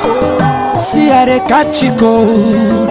See how they catch you cold.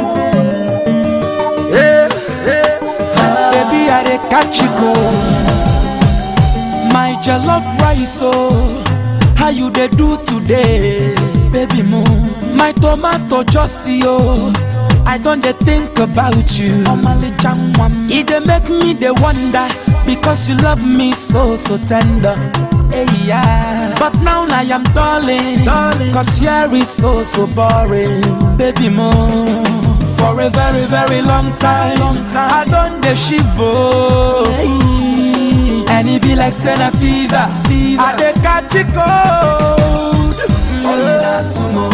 Baby, I dey catch you cold. My jollof rice, oh, how you dey do today, baby moon? My tomato just see, oh, I don dey think about you. E dey make me dey wonder because you love me so so tender. Hey, yeah. But now I am darling, darling, cause here is so so boring, baby moon. For a very very long time, long time. I don dey shiver. And it be like Senna fever, fever. I dey catch it cold. Mm.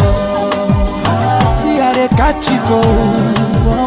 See I dey catch it cold.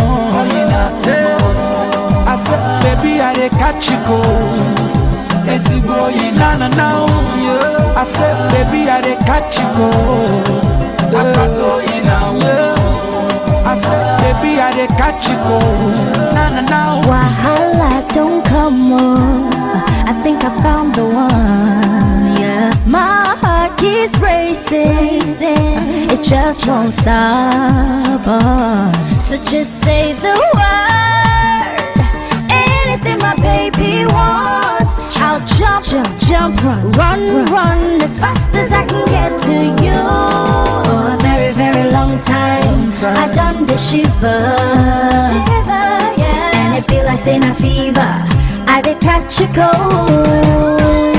I said, baby, I dey catch it cold. Ezigbo oyi na na na o. I said, baby, I dey catch it cold. Akpata oyi na o. I said, baby, I dey catch it cold. Na na na o. Wahala don't come on. I think I found the one. Yeah, my heart keeps racing. It just won't stop. Oh. So just say the word. Anything my baby wants. I'll jump, jump, jump, run, run, run, as fast as I can get to you. For a very, very long time, I done the shiver, shiver, yeah. And it be like saying a fever. I did catch a cold.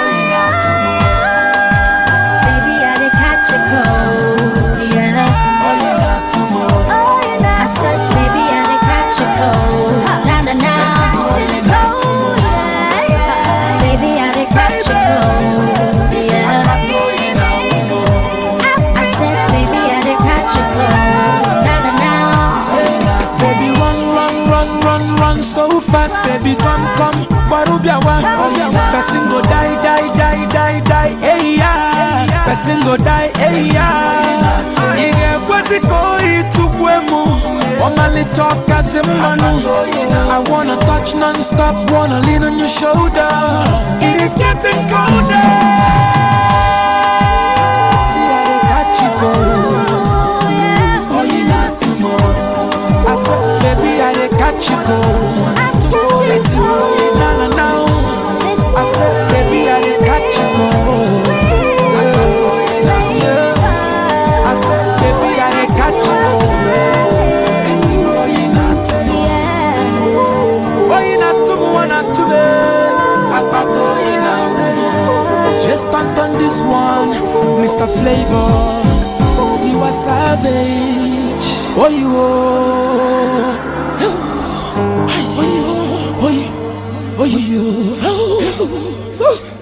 Baby, I did catch a cold, yeah. Oyi na tomorrow. Oh, you know. I said, baby, I did catch a cold. Na na na. Oh, yeah, yeah. Baby, I did catch a cold, yeah. I said, baby, I did catch a cold. Na na na. Baby, run, run, run, run, run so fast. Baby, come, come, Barubiawa. Person go die, die, die, die, die. Hey, yeah. Person go die, hey, yeah. Ige kwezi koi tugwemu. Omali talk as a manu. I wanna touch non-stop, wanna lean on your shoulder. It is getting colder. See how they catch you go. Oh, you not tomorrow. I said, baby, I dey catch you cold. Let's do it, na na na. I said, baby, I dey catch you cold. I said, baby, I dey catch you cold. Let's do it, na tomorrow. Oh, you not tomorrow, not today. Apato, you know. Just count on this one, Mr. Flavor. Tiwa Savage. Oh, you. Oh, you. Oh, you. Oh, you.